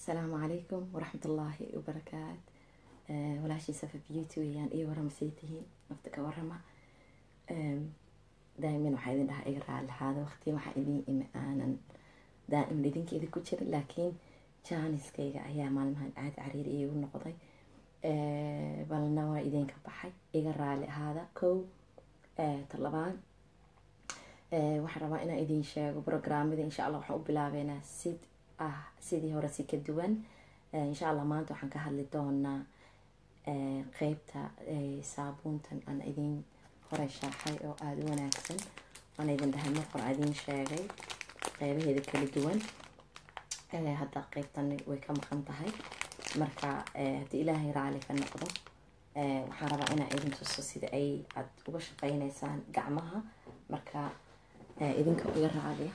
asalaamu calaykum waraxmat ullaahi wabarakaat walaashii safa beauty weeyaan iyo warama say tihiin nafta ka warama daa'iman waxaa idin dhahaa iga raalihaada waqti waxaa idin imi aanan daa'iman idinkeeda ku jirin laakiin jaaniskayga ayaa maalmahan aada cariiri iigu noqday balna waa idinka baxay iga raali ahaada kow talabaan waxaan rabaa inaan idin sheego programmada insha allah waxaan u bilaabeynaa sid ah sidii hore si ka duwan insha allah maanta waxaan ka hadli doonaa qeybta saabuuntan aan idin hore shaaxay oo aada u wanaagsan waan idin dhahay marqor aan idin sheegay qeybaheeda kala duwan hadda qeybtan way ka maqan tahay marka haddii ilaahay raali ka noqdo waxaan rabaa inaan idin tuso sida ay aada uga shaqeyneysaan gacmaha marka idinka uga raadiya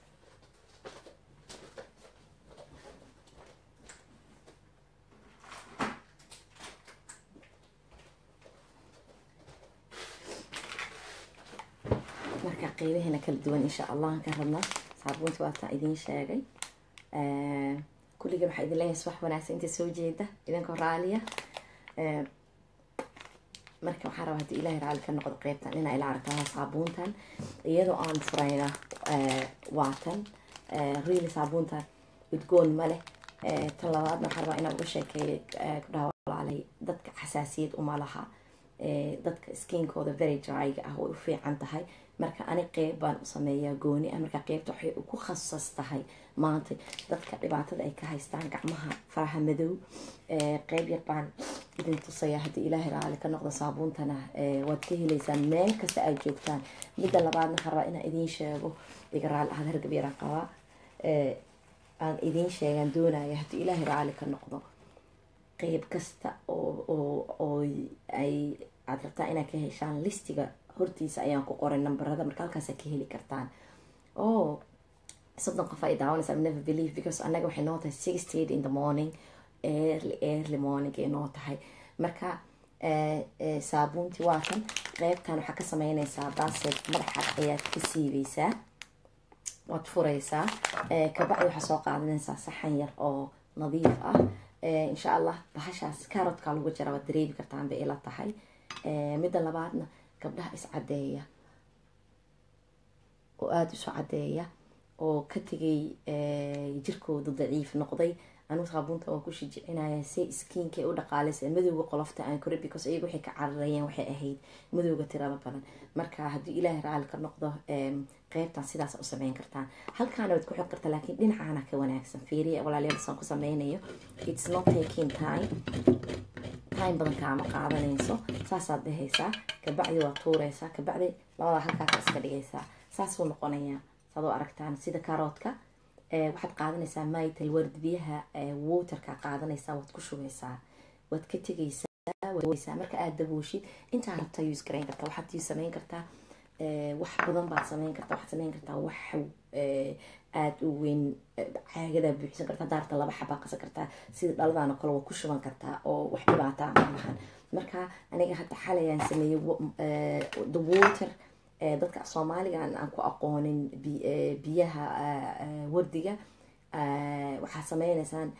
marka qeybaheena kala duwan insha allah aan ka rabna saabuunta waataa idiin sheegay kulliga waxaa idin leeyahay subax wanaagsan inta soo jeeda idinkoo raaliya marka waxaa rabaa haddii ilaahay raali ka noqdo qeybtan inaa ila aragtaa saabuuntan iyadoo aan furayna waatan really saabuuntan udgoon ma leh tan labaadna waxaa rabaa inaan uga sheekeeyo kudhaha walaalay dadka xasaasiyad uma laha dadka skinkooda very dryga ah way u fiican tahay marka ani qeyb baan u sameeyaa gooni ah marka qeybta waxay ku khasas tahay maanta dadka dhibaatada ay ka haystaan gacmaha faraha madow qeyb yar baan idin tusayaa haddii ilaahay raali ka noqdo saabuuntana waad ka heleysaan meel kasta aad joogtaan midda labaadna waxaan rabaa inaan idiin sheego iga raali ahad hargab yaraan qabaa aan idiin sheegaan doonaya haddii ilaahay raali ka noqdo qeyb kasta oo oo oo ay aada rabtaa inaad ka heshaan listiga hortiisa ayaan ku qoray nambarada marka halkaasa ka heli kartaan o soddon qof ay daawanaysa never believe because annaga waxay noo tahay sixty in the morning early early morning ay noo tahay marka saabuuntii waa kan qeybtan waxaa ka sameyneysaa baaseed madaxaad ayaad ka siibeysaa waad fureysaa kabacdi waxaa soo qaadanaysaa saxan yar oo nadiif ah insha allah bahashaas carotkaa lagu jira waad dareemi kartaan bay ila tahay midda labaadna gabdhaha iscadeeya oo aada isu cadeeya oo ka tegay jirkooda daciif noqday anigu saabuunta waan ku shijicinaya si skiinka u dhaqaaleysa madowga qolofta aan kore because iyaga waxay ka cararayeen waxay ahayd madowga tirada badan marka haddii ilaahay raali ka noqdo qeybtan sidaas u sameyn kartaan halkaana waad ku xog kartaa laakiin dhinacaana ka wanaagsan fiiriya walaalayaal saan ku sameynayo it's not taking time time badan kaama qaadanayso saasaad dhehaysaa kabacdi waa tuureysaa kabacdi labadaa halkaasa iska dhigaysaa saasuu noqonayaa saad u aragtaan sida karoodka waxaad qaadanaysaa mytal ward biyaha waterka qaadanaysaa waad ku shubeysaa waad ka tegaysaa marka aada dabooshid intaa rabtaa use garayn kartaa waxaad use sameyn kartaa wax badan baad sameyn kartaa waxaad sameyn kartaa wax aada u weyn caagadaa buuxsan kartaa daarta laba xabaa qasan kartaa sida dhaladaan oo kale waa ku shuban kartaa oo wax dhibaataa malahan marka aniga hadda xalayaan sameeyey the water dadka soomaaliga aan ku aqoonin biyaha wardiga waxaa sameyneysaan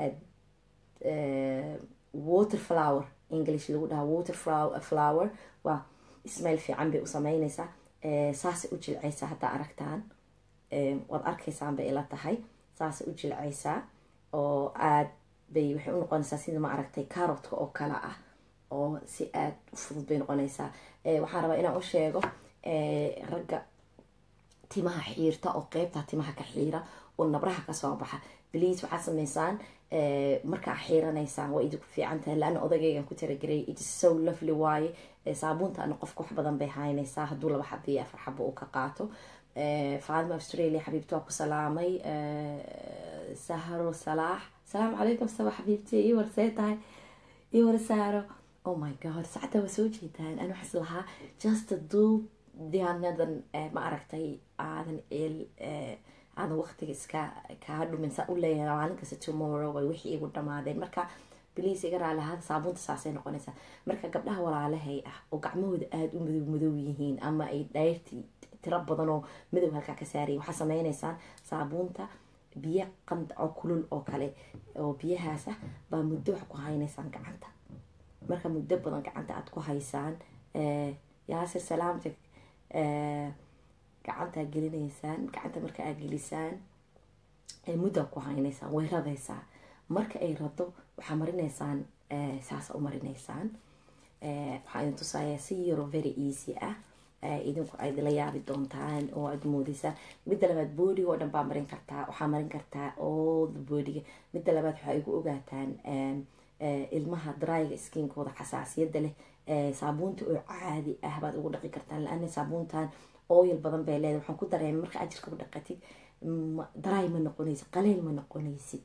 water flower english lagu dhaha water flower waa ismail fiican bay u sameyneysaa saasay u jilceysaa haddaa aragtaan waad arkaysaan bay ila tahay saasay u jilceysaa oo aad bay waxay u noqonaysaa sida ma aragtay carotka oo kale ah oo si aada u fudud bay noqonaysaa waxaan rabaa inaan u sheego ragga timaha xiirta oo qeybta timaha ka xiira oo nabraha kasoo baxa bliis waxaad sameysaan markaa xiiranaysaan waa idinku fiican tahay laana odagaygan ku talagelay its so lovely waaye saabuuntaana qofka wax badan bay haynaysaa hadduu laba xaba iyo afar xaba uu ka qaato faadima australia xabiibti waa ku salaamay sahro salaax salaamu calaykum saba xabiibti ii warsee tahay ii war saaro oh my god sacada waa soo jeedaan an waxaas lahaa just duub diyaanadan ma aragtay aadan ceel aadan waqtiga iska kaa dhumin saa u leeyahay maalin kasta tomorrow way wixii igu dhamaadeen marka bliis iga raali ahaada saabuunta saasay noqonaysaa marka gabdhaha walaalahay ah oo gacmahooda aada u madow madow yihiin ama ay dhayrti tiro badan oo madow halkaa ka saaraya waxaa sameyneysaan saabuunta biyo qand oo kulul oo kale oo biyahaas ah baa muddo wax ku haynaysaan gacanta marka muddo badan gacanta aada ku haysaan yaasir salaamta gacantaa gelinaysaan gacanta marka aad gelisaan muddaa ku haynaysaan way radaysaa marka ay rado waxaa marinaysaan saasa u marinaysaan waxaa idin tusayaa si yaro very easy ah idinku aad la yaabi doontaan oo aad moodeysaa midda labaad boodiga oo dhan baa marin kartaa waxaa marin kartaa all the boodiga midda labaad waxaa igu ogaataan ilmaha dryga skinkooda xasaasiyadda leh saabuunta oo caadi ah baad ugu dhaqi kartaan la-ana saabuuntan oil badan bay leedahay waxaan ku dareemay marka ajirka u dhaqatid dry ma noqonaysid qaleyl ma noqonaysid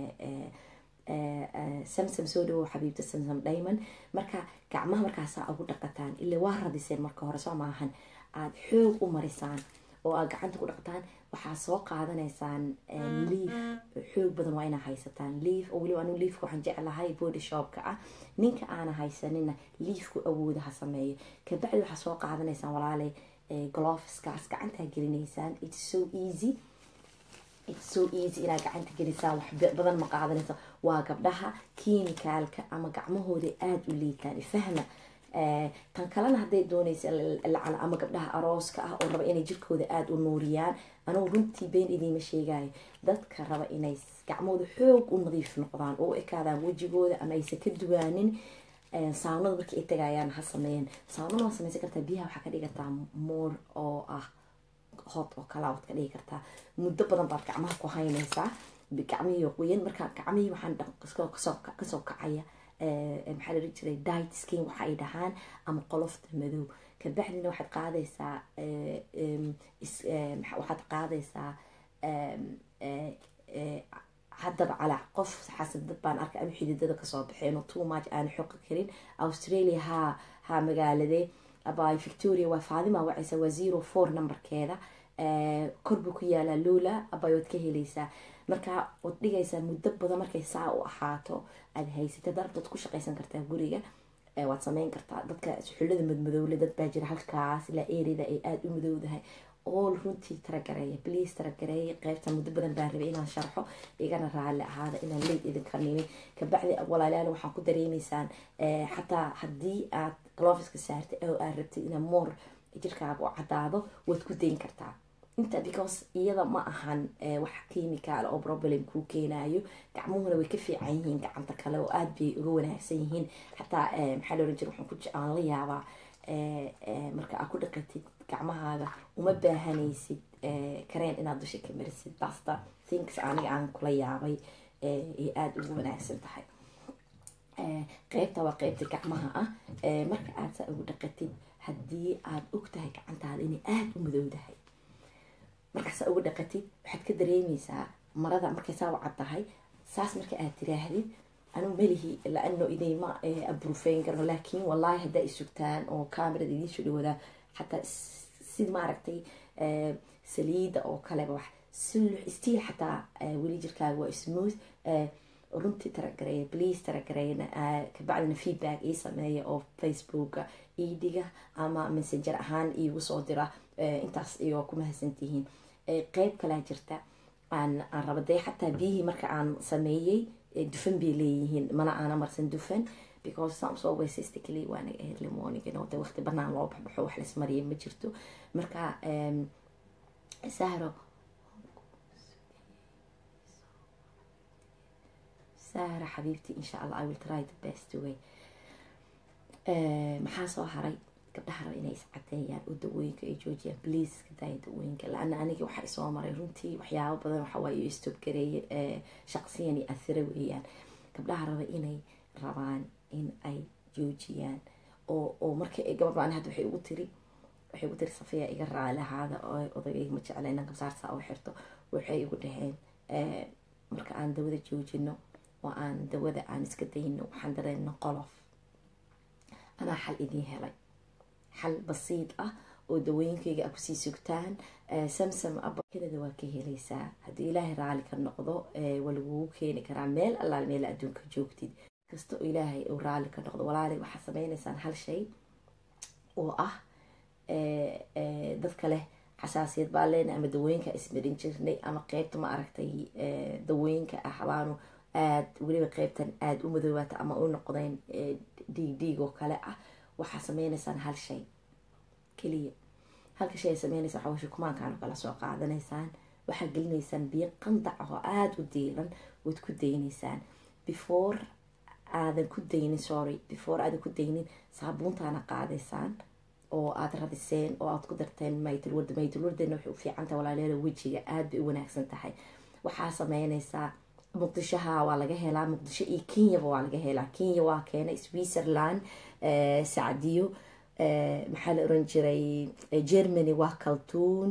samsam soo dhawow xabiibta samsam diamond marka gacmaha markaasaa ugu dhaqataan ila waa radiseen marka hore soo maahan aada xoog u marisaan oo aad gacanta ku dhaqataan waxaa soo qaadanaysaan liif xoog badan waa inaa haysataan liif oo weliba anigu liifka waxaan jeclahay body shopka ah ninka aana haysanina liifku awooda ha sameeyo kabacdi waxaa soo qaadanaysaan walaalay gloveskaas gacantaa gelinaysaan it's so easy it's so easy inaad gacanta gelisaan wax badan ma qaadanaysa waa gabdhaha kiimikaalka ama gacmahooda aada u liitaan fahma tan kalena hadday doonaysa lacala ama gabdhaha arooska ah oo raba inay jirkooda aada u nuuriyaan anugu runtii been idiima sheegayo dadka raba inay gacmahooda xoog u nadiif noqdaan oo u ekaadaan wejigooda ama aysan ka duwaanin saamnada markii ay tagayaan ha sameeyeen saamnada waa sameysan kartaa biyaha waxaa ka dhigataa moor oo ah hot oo kala waad ka dhigi kartaa muddo badan baad gacmaha ku haynaysaa gacmihii qoyan markaa gacmihii waxaan kasoo kacaya maxaa la dhihi jiray diet skin waxa ay dhahaan ama qolofta madow kabacdina waxaad qaadaysaa waxaad qaadaysaa haddaba calaa qof xasadad baan arkay ama xididada kasoo baxeen oo too much aan xoqi karin australia haa haa magaaladee by victoria waa faadima wacaysa waa zero four numberkeeda kor buu ku yaalaa loola abay waad ka helaysaa marka waad dhigaysaa muddo badan markay saa u ahaato aada haysata darabtaad ku shaqaysan kartaa guriga waad sameyn kartaa dadka xullada madmadowle dad baa jira halkaas ilaa erida ay aada u madowdahay all runtii taragareeya bliis taragareeya qeybta muddo badan baan rabay inaan sharxo igana raalli ahaada inaan leyd idinka nimin kabacdi walaalayaal waxaan ku dareemaysaan xataa haddii aad gloveska saartay oo aad rabtid inaa moor jirkaaga u cadaado waad ku dayn kartaa inta because iyada ma ahan wax chemical oo problem kuu keenayo gacmuhuna way ka fiican yihiin gacanta kale oo aada bay uga wanaagsan yihiin xataa maxaa la oran jira waxaan ku aan la yaabaa marka aad ku dhaqatid gacmahaaga uma baahanaysid kareen inaad dusha ka marisid basta thinks aniga aan kula yaabay ay aada ugu wanaagsan tahay qeybta waa qeybta gacmaha ah marka aad saa ugu dhaqatid haddii aada og tahay gacantaada inay aada u madowdahay markaasaa ugu dhaqatid waxaad ka dareemeysaa marada markay saa u cad tahay saas marka aad tiraahdid anu melihi laano idayma abrufeyn karno laakiin wallaahi haddaa isugtaan oo camerada idiinsoo dhawadaa xataa si maaragtay saliida oo kaleba wax sulux stiil xataa weli jirkaaga waa smooth runtii taragareeya please taragareeyna kabacdina feedback ii sameeya oo facebooka ii dhiga ama messenger ahaan iigu soo dira intaas iyo ku mahadsantihiin qeyb kalaa jirta aan aan raba dee xataa biyihii marka aan sameeyey dufan bay leeyihiin mana aana marsan dufan because samso weysastically waana early morning you know de waqti banaan loo baxbaxo wax laismariya ma jirto marka sahro sahra xabiibti insha allah i will try the best way maxaa soo haray gabdhaha raba inay iscadeeyaan oo dawooyinka ay joojiyaan bliis ka daaya dawooyinka la-ana aniga waxaa isoo maray runtii waxyaabo badan waxawaaye istoob gareeye shaqsiyan iyo athira weeyaan gabdhaha raba inay rabaan in ay joojiyaan oo oo marka gabadh baan hadda waxay ugu tiri waxay ugu tiri safiya iga raali ahaada odagayga ma jecla inaan kabsaarsaa u xirto waxay igu dhaheen marka aan dawada joojino oo aan dawada aan iska dayno waxaan dareena qolof anaa xal idiin helay xal basiid ah oo dawooyinkayga a kusii sugtaan samsam abakanada waa ka helaysaa haddii ilaahay raali ka noqdo waa lagugu keeni karaa meel allaal meel adduunka joogtid kasta oo ilaahay uu raali ka noqdo walaali waxaad sameynaysaan hal shay oo ah dadka leh xasaasiyad baa leenahay ama dawooyinka ismarin jirnay ama qeybta ma aragtay dawooyinka ah habaanu aada weliba qeybtan aada u madoobaata ama u noqdeen dhiig dhiig oo kale ah waxaa sameynaysaan hal shay keliya halka shay ay sameynaysa waxaa shukumaankaan oo kala soo qaadanaysaan waxaa gelinaysaan biyo qandac oo aada u diiran waad ku daynaysaan before aadan ku daynin sorry before aadan ku daynin saabuuntaana qaadaysaan oo aada radiseen oo aada ku darteen maytulwarda maytulwardana waxay u fiican tahay walaaleeda wejiga aada bay u wanaagsan tahay waxaa sameynaysaa muqdishoha waa laga helaa muqdisho iyo kenyaba waa laga helaa kenya waa keenay switzerland sacdiyo maxaa la oran jiray germany waa kaltuun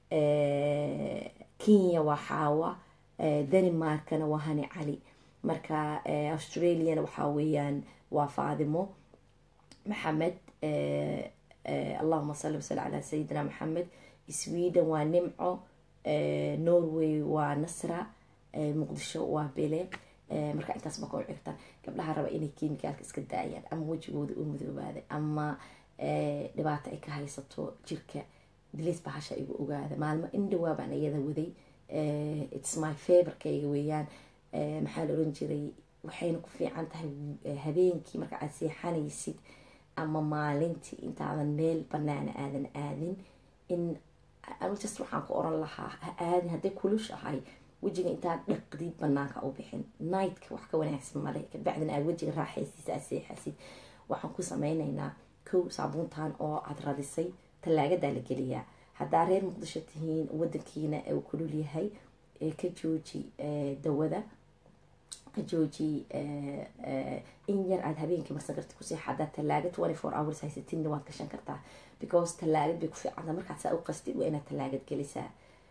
kenya waa xaawa denmarkana waa hani cali marka australiana waxaa weeyaan waa faadimo maxamed allahuma salli wasali calaa sayidina maxamed sweden waa nimco norway waa nasra muqdisho waa bele marka intaas baka u cirtaan gabdhaha raba inay kimikaalka iska daayaan ama wejigooda u madoobaada ama dhibaato ay ka haysato jirka dilis bahasha igu ogaada maalmo indhawaa baan iyada waday its my favorkayga weeyaan maxaa la oran jiray waxayna ku fiican tahay habeenkii marka aad seexanaysid ama maalintii intaadan meel banaana aadan aadin in just waxaan ku oran lahaa ha aadin hadday kulushahay wejiga intaad dhaqdid banaanka u bixin nightka wax ka wanaagsan male kabacdina aad wejiga raaxaysiisa aad seexasid waxaan ku sameynaynaa kow saabuuntan oo aada radisay tallaagadaa la geliyaa haddaa reer muqdisho tihiin wadankiina uu kulul yahay ka jooji dawada ka jooji in yar aada habeenkii marsan karta kusii haddaa tallaaga twenty four hours haysatidna waad gashan kartaa because tallaagad bay ku fiicanta markaad saa u qastid waa inaad tallaagad gelisaa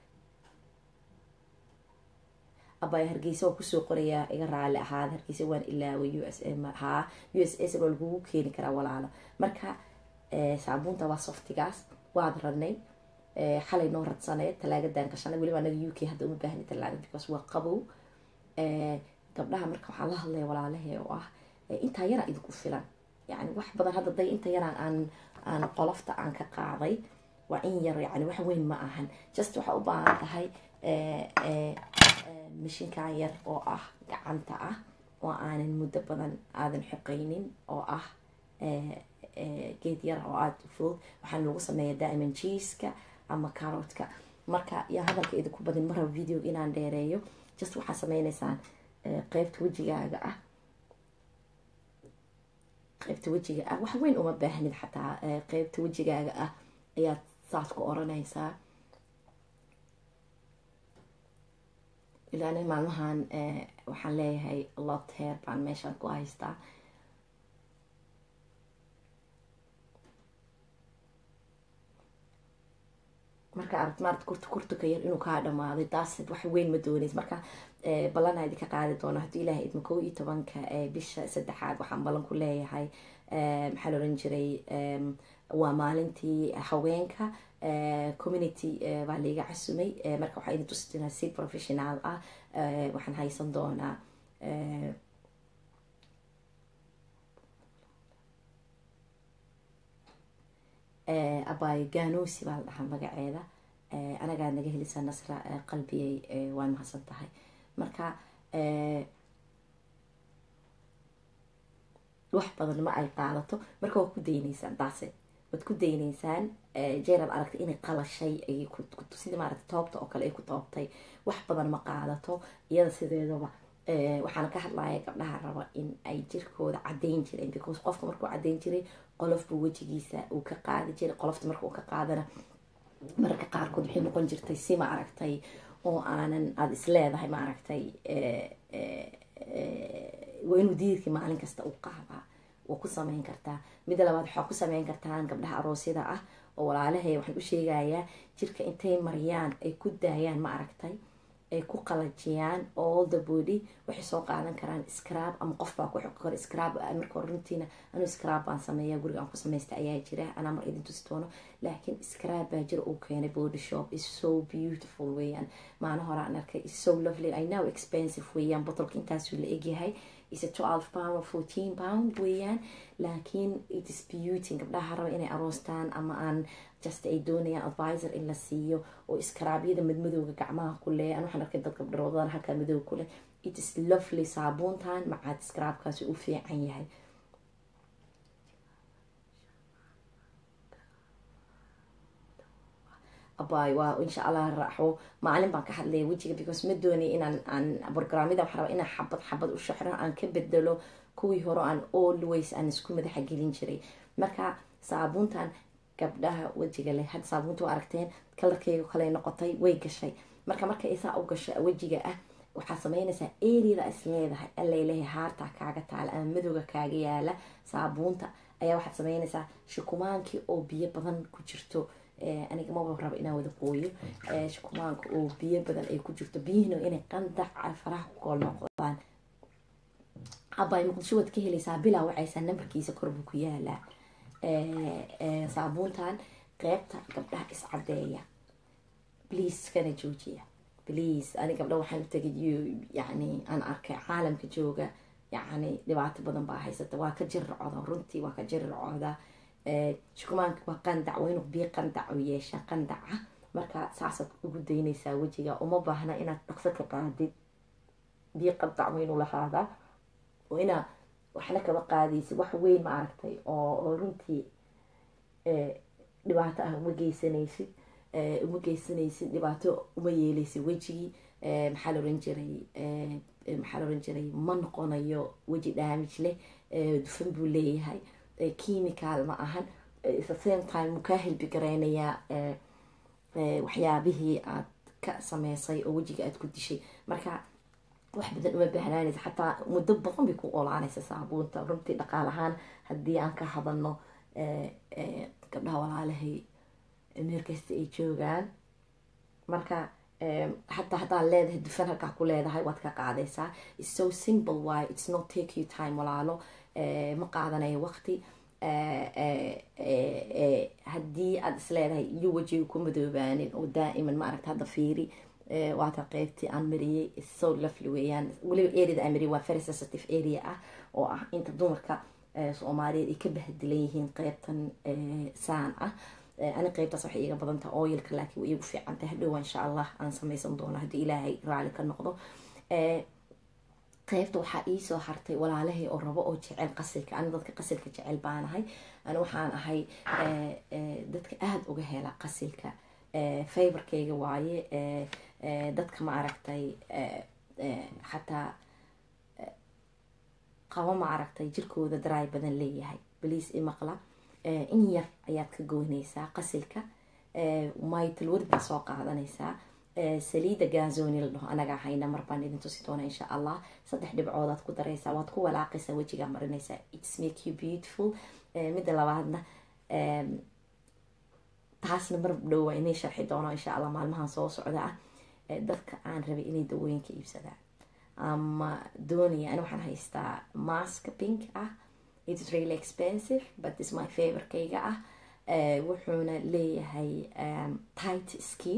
abaya hargeysa waan kusoo qorayaa iga raali ahaada hargeysa waan ilaaway u s m haa u s s waa lagugu keeni karaa walaalo marka saabuunta waa softigaas waad radnay xalay noo radsaneed talaagadan gashanay weliba anaga u k hadda uma baahni talaagad because waa qabow gabdhaha marka waxaan la hadlaya walaalahe oo ah intaa yaraa idinku filan yani wax badan hadda day inta yaraan aan aan qolofta aan ka qaaday waa in yar yani wax weyn ma ahan just waxaa u baahan tahay mashinkan yar oo ah gacanta ah oo aanan muddo badan aadan xoqeynin oo ah geed yar oo aada u fudud waxaan lagu sameeya daa'iman jiiska ama carotka marka yaa hadalka idinku badin maraba video inaan dheereeyo just waxaa sameyneysaan qeybta wejigaaga ah qeybta wejiga ah wax weyn uma baahnid xataa qeybta wejigaaga ah ayaad saas ku oranaysaa ilaana maalmahan waxaan leeyahay lot heer baan meeshaan ku haystaa marka aragt maarata kurta kurtuka yar inuu kaa dhamaaday daasid wax weyn ma dooneys marka ballanaa idinka qaadi doona haddii ilaahay idma kow iyo tobanka bisha saddexaad waxaan ballan ku leeyahay maxaa la oran jiray waa maalintii haweenka community baa laiga casumay marka waxaa idin tusi doonaa si professional ah waxaan haysan doonaa abaayo gaanosi baa la dhahaa magaceeda anagaa naga helisa nasra qalbiyay waa mahadsan tahay marka wax badan ma ay qaadato marka waad ku dayneysaan daase waad ku dayneysaan jeeraad aragtay inay qalashay ay sida maaragta toobta oo kale ay ku toobtay wax badan ma qaadato iyada sideedaba waxaana ka hadlaya gabdhaha raba in ay jirkooda cadeyn jireen because qofka markuu cadeyn jiray qolofbu wejigiisa uu ka qaadi jiray qolofta marka uu ka qaadana mararka qaarkood waxay noqon jirtay si ma aragtay oo aanan aada isleedahay ma aragtay waa inuu diidkii maalin kasta u qaadaa waa ku sameyn kartaa midda labaad waxaa ku sameyn kartaan gabdhaha aroosyada ah oo walaalahay waxaan u sheegayaa jirka intay mariyaan ay ku daayaan ma aragtay ay ku qalajiyaan all the body waxay soo qaadan karaan scrab ama qof baa ku xoqi karo scrab marka runtiina anuu scrab baan sameeya guriga aan ku samaysta ayaa jira anaa mar idin tusi doono laakiin scrab baa jira uu keenay body shop is so beautiful weeyaan maalin hore aan arkay is so lovely i know expensive weeyaan botolka intaasuu la egyahay is a twelve pound or fourteen pound weeyaan laakiin it is beauty gabdhaha raba inay aroostaan ama aan just ay doonayaan advisor in la siiyo oo iskaraabyada madmadowga gacmaha ku leh an waxaan arkay dad gabdharoodan halkaa madow ku leh it is lovely saabuuntan macaad iskaraabkaasi u fiican yahay abay waa insha allah raaxo maalin baan ka hadlaya wejiga because ma doonay inaan aan brograamyada waxaa rabaa inaan xabad xabad u shaxro aan ka bedelo kuwii hore aan always aan isku madaxa gelin jiray marka saabuuntan gabdhaha wejiga leh hadda saabuunta waa aragteen kalarkeyga kale noqotay way gashay marka marka isaa u gasho wejiga ah waxaa sameynaysaa eriyada is leedahay alaleeyahay haartaa kaaga taala ama madowga kaaga yaala saabuunta ayaa waxaad sameynaysaa shukumaankii oo biyo badan ku jirto aniga maba rabo inaan wada qooyo shukumaanka oo biyo badan ay ku jirto biyihina inay qandaca faraha ku kool noqdaan abay muqdisho waad ka helaysaa bilaa wacaysaa nambarkiisa korbuu ku yaalaa saabuuntan qeybta gabdhaha iscadeeya please kana joojiya please ani gabdha waxaan u tegay yani aan arkay caalamka jooga yani dhibaato badan baa haysata waa ka jirracooda runtii waa ka jirracooda shukumaanka waa qandac waa inuu biyo qandac u yeesha qandaca marka saasaad ugu daynaysaa wejiga uma baahna inaad dhaqso ka qaadid biyo qandac waa inuu lahaadaa oo inaa waxna kaba qaadaysid wax weyn ma aragtay oo runtii dhibaato ah uma geysanaysid uma geysanaysid dhibaato uma yeeleysid wejigii maxaa la oran jiray maxaa la oran jiray ma noqonayo weji damage leh dufan buu leeyahay chemical ma ahan the same time muu kaa helbi gareynayaa waxyaabihii aad ka sameysay oo wejiga aad ku dishay marka wax badan uma baahnaanaysa xataa muddo badan bay ku olaanaysa saabuunta runtii dhaqaal ahaan haddii aan ka hadalno gabdhaha walaalahay meel kasta ay joogaan marka hataa haddaad leedahay dufan halkaa ku leedahay waad ka qaadaysaa its so simple why its not take you time walaalo ma qaadanayo waqti haddii aad isleedahay iyo wejiga ku madoobaanin oo daa'iman ma aragta hadda fiiri waata qeybtii aan mariyey so lovely weeyaan weliba areada aan mariyay waa very sensitive area ah oo ah inta dumarka soomaaliyeed ay ka bahdilan yihiin qeybtan saan ah ani qeybtaas waxay iga badan tahay oilka laakiin way igu fiican tahay hadhowa insha allah aan sameysan doono haddii ilaahay raali ka noqdo qeybta waxaa iisoo hartay walaalahay oo rabo oo jecel qasilka ani dadka qasilka jecel baanahay ani waxaan ahay dadka aada uga hela qasilka favorkeyga waaye dadka ma aragtay xataa qabo ma aragtay jirkooda daraay badan leeyahay baliis imaqla in yar ayaad ka goynaysaa qasilka maytal ward baa soo qaadanaysaa saliida gazoni la dhaho anagaa hayna mar baan idin tusi doona insha allah saddex dhibcoodaad ku daraysaa waad ku walaaqaysaa wejigaa marinaysaa its make you beautiful midda labaadna taasna mar dhow waa inay sharxi doono insha allah maalmahan soo socda ah dadka aan rabay inay dawooyinka iibsadaan ama doonaya ani waxaan haystaa maska pink ah it's really expensive but is my favorkeyga ah wuxuuna leeyahay tight skin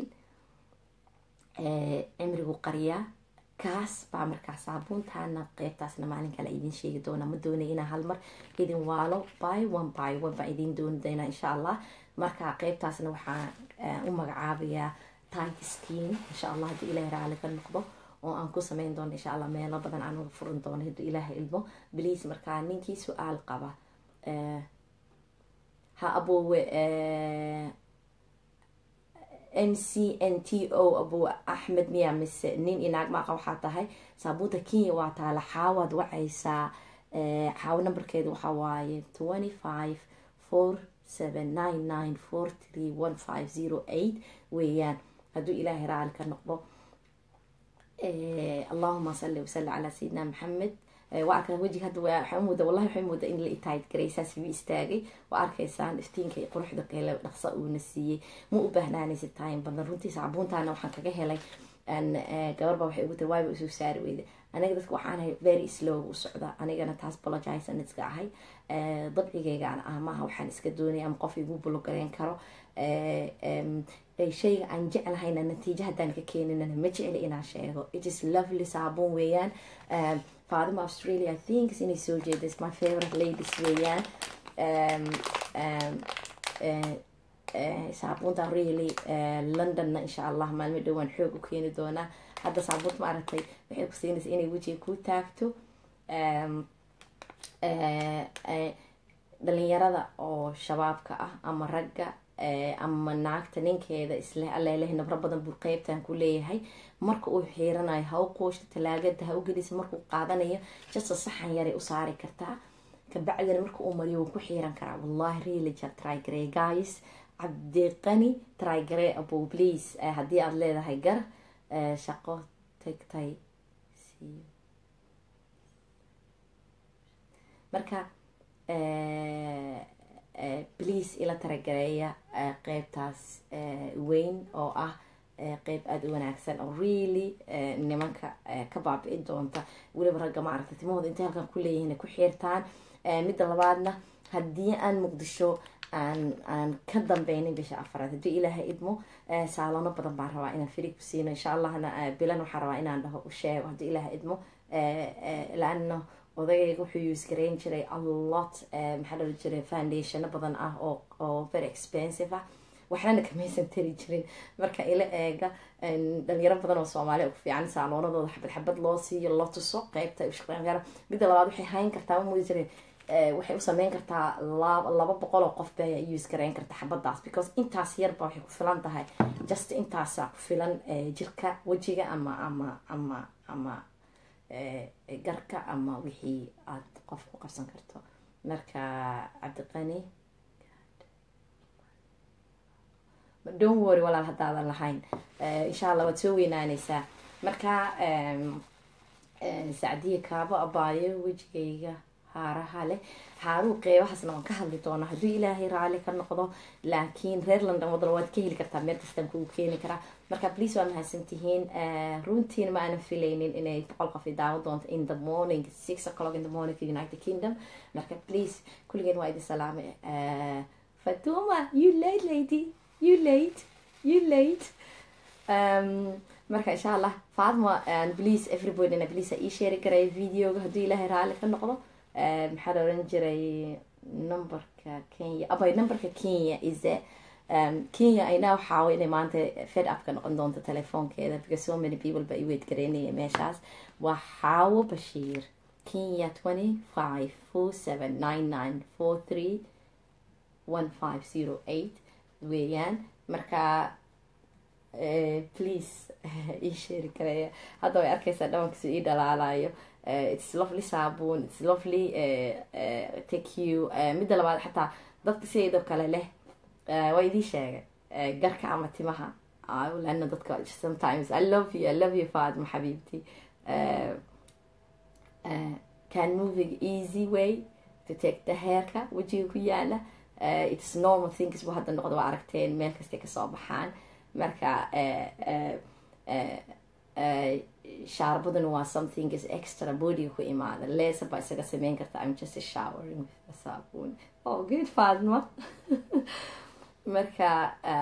cimrigu qariyaa kaas baa markaa saabuuntaana qeybtaasna maalin kale idin sheegi doona ma doonay inaa hal mar idin waalo by one by one baa idin dooni doona insha allah marka qeybtaasna waxaan u magacaabayaa tight skin insha allah haddii ilaahay raali ka noqdo oo aan ku sameyn doono insha allah meelo badan aan uga furin doono hadduu ilaahay ilmo bliis markaa ninkii su-aal qaba ha aboowe m c n t o abu axmed miya mise nin inaag maaqa waxaa tahay saabuunta kenya waa taala xaawaad wacaysaa xaawo numberkeeda waxaa waaye twenty five four seven nine nine four three one five zero eight weeyaan hadduu ilaahay raali ka noqdo allahuma salli wasalli calaa sayidina maxamed waa arkaa wejiga hadda waxaa mooda wallahi waxay mooda in la itaayid garaysaas bi istaagay waa arkaysaan iftiinka iyo quruxda kale dhaqsa uuna siiyey ma u baahnaanaysa time badan runtii saabuuntaana waxaan kaga helay gabarba waxay ugu tiri waayba isoo saari weyda aniga dadka waxaan ahay very slow u socda anigana taas apologize iska ahay dabcigeygaan ah maaha waxaan iska doonaya ama qof igu bulogareyn karo shayga aan jeclahayna natiijo haddaan ka keeninana ma jecli inaan sheego it is lovely saabuun weeyaan faadima australia i think inay soo jeeda is my favorite ladies weeyaan saabuunta really londonna insha allah maalmo dhowaan xoog u keeni doonaa hadda saabuunta ma aragtay waxay ku siinaysa inay wejiga ku taagto dhalinyarada oo shabaabka ah ama ragga ama naagta ninkeeda isleh aleeleh nabro badan buu qeybtan ku leeyahay marka uu xiiranayo ha u qooshto talaagada ha u gelisa markuu qaadanayo jasta saxan yaray u saari kartaa kabacdina marka uu mariyo wuu ku xiiran karaa wallahi really trygare guys cabdiqani trygare abo please haddii aada leedahay gar shaqo tagtay marka please ila taragareeya qeybtaas weyn oo ah qeyb aada u wanaagsan oo really nimanka ka baabi'i doonta weliba ragga ma aragta timahooda intay halkan ku leeyihiin ku xiirtaan midda labaadna haddii aan muqdisho aan aan ka dambeynin bisha afaraad haddii ilaahay idmo saalono badan baan rabaa inaan firi ku siino insha allahna bilan waxaan rabaa inaan dhaho u sheego haddii ilaahay idmo laano odagayga wuxuu use garayn jiray alot maxaa dhali jiray foundationo badan ah oo oo very expensive ah waxnana kamaysan tari jirin marka ila eega dhalinyaro badan oo soomaaliya ugu fiican saaloonadooda xabad xabad loo siiyo loo tuso qeybta ushaqeyn kara midda labaad waxay hayn kartaa mudi jiray waxay u sameyn kartaa laba boqol oo qof bay use garayn karta xabadaas because intaas yarba waxay ku filan tahay just intaasa ku filan jirka wejiga ama ama ama ama garka ama wixii aada qof ku qabsan karto marka cabdiqani don worry walaal haddaadan lahayn insha allah waad soo weynaaneysaa marka sacdiya kaabo abaayo wejigayga haaraha leh haaruu qeybahaasna waan ka hadli doonaa hadduu ilaahay raali ka noqdo laakiin reer london wadan waad ka heli kartaa meel kastaan kugu keeni karaa marka please waa mahadsantihiin runtiina ma aanan filaynin inay boqol qof daawo doonto in the morning six o'clock in the morning for united kingdom marka please kulligeen waa idin salaame fatuma you late lady you late you late um, marka insha allah faatma please everybodyn please ii sheeri karaya videoga hadduu ilaahay raali ka noqdo maxaa la oran jiray numberka kenya abay numberka kenya is um, kenya ayna waxaawa inay maanta fed upka noqon doonto telefoonkeeda because so many people ba i weyd garaynaya meeshaas waa xaawo bashiir kenya twenty five four seven nine nine four three one five zero eight weeyaan marka please ii sheeri karaya hadda way arkeysaa dhawankiisu ii dhalaalayo its lovely saabuun its lovely take you midda labaad xataa dadka sideedoo kale leh waa idii sheegay garka ama timaha lana dadka sometimes i love you i love you faadma xabiibti can moving easy way to take the hairka wejiga ku yaala its normal things bu hadda noqdo waa aragteen meel kastay kasoo baxaan marka shaarbaduna waa something is extra bodiga ku imaada leesa baa isaga sameyn karta i'm just showering with sabun oh good faadma marka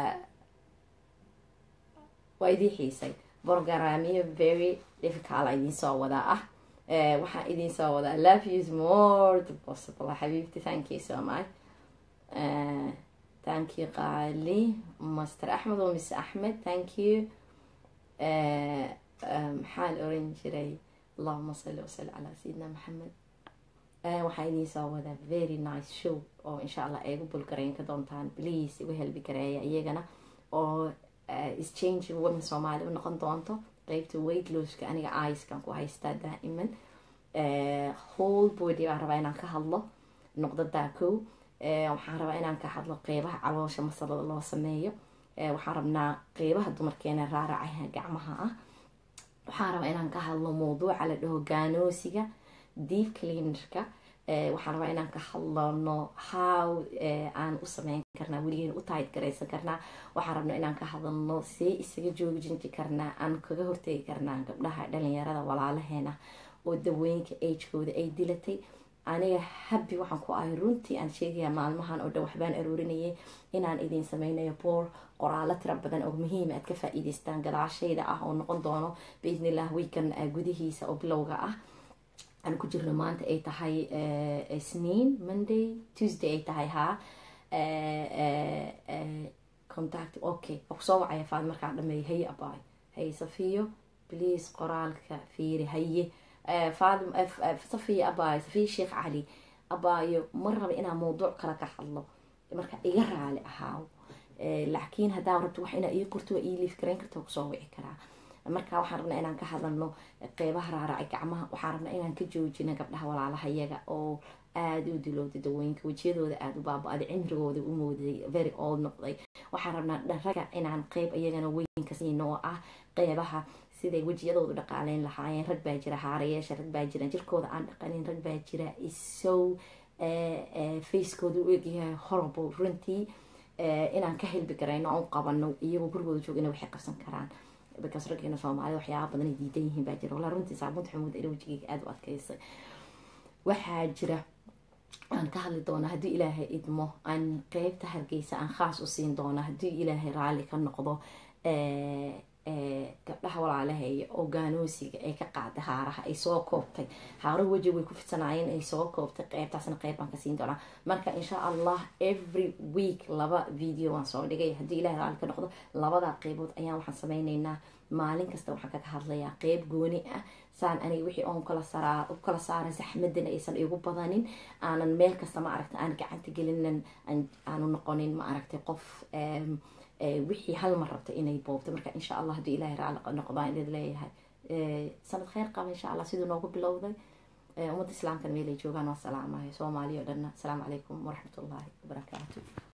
waa idii xiisay borgaraamiyo very difficult idiin soo wadaa ah waxaan idiin soo wadaa love you more the possible xabiibti thank you so much thank you qaali master axmed oo miss axmed thank you maxaa la oran jiray allahuma salli wasali calaa sayidina maxamed waxaa idiin soo wadaa very nice show oo insha allah eegu bulgarayn ka doontaan please igu helbi gareeya iyagana oo exchange women soomaali u noqon doonto qeybta weight looska aniga ickan ku haystaa daa'iman whole body baan rabaa inaan ka hadlo noqdadaa kow waxaan rabaa inaan ka hadlo qeybaha caloosha masalada loo sameeyo waxaan rabnaa qeybaha dumarkeena raaracaha gacmaha ah waxaan rabaa inaan ka hadlo mawduuca la dhaho gaanoosiga deep cleanerka waxaan rabaa inaan ka hadlano how aan u sameyn karnaa weligeena u taayid garaysan karnaa waxaan rabnaa inaan ka hadalno see isaga joojinji karnaa aan kaga hortegi karnaa gabdhaha dhalinyarada walaalaheena oo dawooyinka agekooda ay dilatay aniga habi waxaan ku ahay runtii aan sheegaya maalmahan oo dhan waxbaan aroorinayay inaan idiin sameynayo boor qoraalo tira badan oo muhiima aad ka faa-iideystaan gadaashayda ah oo noqon doono biidnillah weekan gudihiisa oo bilowga ah aan ku jirno maanta ay tahay isniin monday tuesday ay tahay haa contact okay waa kusoo wacaya faad markaan dhameeyo haye abaayo haye safiyo please qoraalka fiiri haye faadi safiya abaayo safiya sheekh cali abaayo ma raba inaa mawduuc kale ka hadlo marka iga raali ahaaw laakiin haddaa rabto wax inaa ii qorto waa ii liif garayn karta waa kusoo wici karaa marka waxaan rabnaa inaan ka hadalno qeybaha raaracay gacmaha waxaan rabnaa inaan ka joojino gabdhaha walaalaha yaga oo aada u dilowday dawooyinka wejiyadooda aada u baaba-day cimrigooda u mooday very old noqday waxaan rabnaa dharaga inaan qeyb iyagana weynka siino oo ah qeybaha siday wejiyadoodu dhaqaaleyn lahaayeen rag baa jira haarayeesha rag baa jira jirkooda aan dhaqanin rag baa jira isow facekooda u egyahay horrible runtii inaan ka helbi garayno aan u qabano iyagoo gurigooda joogina waxay qabsan karaan because raggeena soomaalida waxyaaba badan ay diidan yihiin baa jira walaa runtii saabuunta xamuud ila wejigeyga aada u adkaysay waxaa jira aan ka hadli doona haddii ilaahay idmo aan qeybta hargeysa aan khaas u siin doona haddii ilaahay raalli ka noqdo gabdhaha walaalaheeya oo gaanoosiga ay ka qaaday haaraha ay soo koobtay haaro weji way ku fidsanaayeen ay soo koobtay qeybtaasna qeyb baan ka siin doonaa marka insha allah every week laba video waan soo dhigay haddii ilahay raalli ka noqdo labada qeybood ayaan waxaan sameyneynaa maalin kasta waxaan kaga hadlayaa qeyb gooni ah saan aniga wixii oon kala saraa u kala saaran saxmadana aysan igu badanin aanan meel kasta ma aragta aan gacanta gelinin aanu noqonin ma aragtay qof wixii hal mar rabta inay boobto marka insha allah haddii ilahay raali noqdaan idin leeyahay sanad kheyr qaba insha allah siduu noogu bilowday ummadda islaamkana meelay joogaan waa salaamaya soomaaliya o dhanna asalaamu calaykum waraxmat ullaahi wabarakaatu